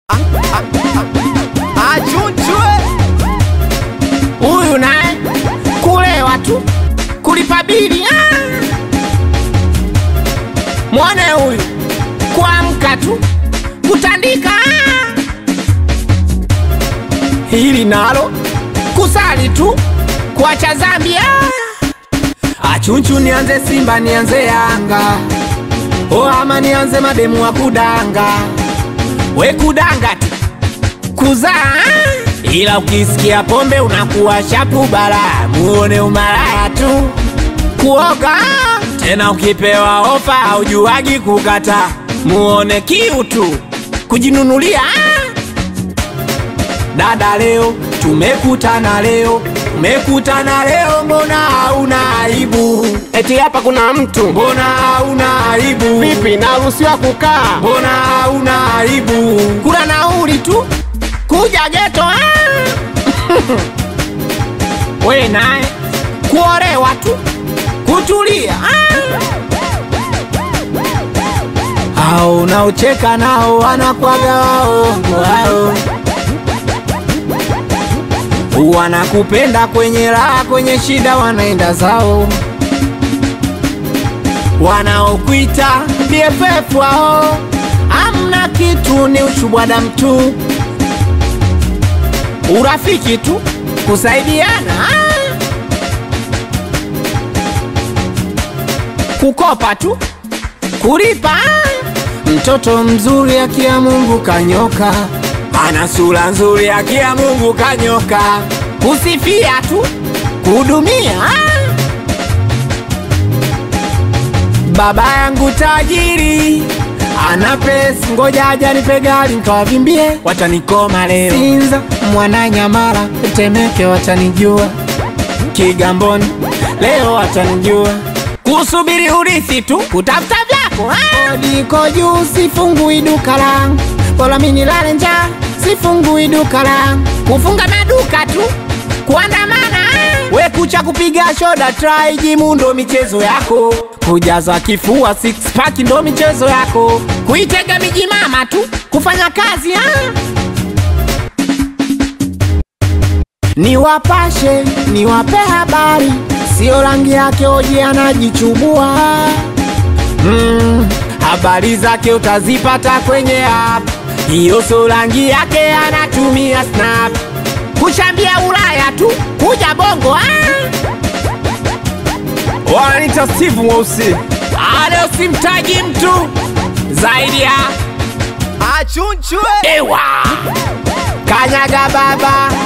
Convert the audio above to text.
Achunchwe huyu naye kulewa tu kulipa bili ah! mwone huyu kuamka tu kutandika ah! hili nalo kusali tu kuacha zambi ah! achunchu nianze simba nianze yanga o ama nianze mademu wa kudanga we kudanga tu kuzaa ila ukisikia pombe unakuwa shapu bara muone umalaya tu kuoga tena ukipewa ofa haujuagi kukata muone kiu tu kujinunulia dada leo tumekutana leo tumekutana leo mbona hauna aibu eti hapa kuna mtu mbona hauna aibu vipi, naruhusiwa kukaa? mbona hauna aibu kula nauli tu kuja geto ah! we naye kuolewa tu kutulia ah! hao unaocheka nao wanakwaga waongo hao wanakupenda kwenye raha kwenye shida wanaenda zao wanaokuita BFF wao amna kitu, ni ushubwada mtu, urafiki tu, kusaidiana ah. kukopa tu, kulipa ah. mtoto mzuri akia Mungu kanyoka, ana sura nzuri akia Mungu kanyoka, kusifia tu, kuhudumia ah. Baba yangu tajiri ana pesa, ngoja aja nipe gari nikawavimbie, watanikoma leo. Sinza, Mwananyamala, Temeke watanijua, Kigamboni leo watanijua, kusubiri urithi tu, kutafuta vyako ah. Odiko juu, sifungui duka langu, bora mimi nilale njaa, sifungui duka langu, kufunga maduka tu, kuandamana ah. we kucha kupiga shoda try jimu ndo michezo yako kujaza kifua six pack ndo michezo yako kuitega miji mama tu kufanya kazi ah. niwapashe niwape habari sio rangi yake oji anajichubua mm, habari zake utazipata kwenye app hiyo sio rangi yake anatumia snap kushambia ulaya tu kuja bongo ah. Wananiita Steve Mweusi. Leo simtaji mtu zaidi ya Achunchwe ewa kanyaga baba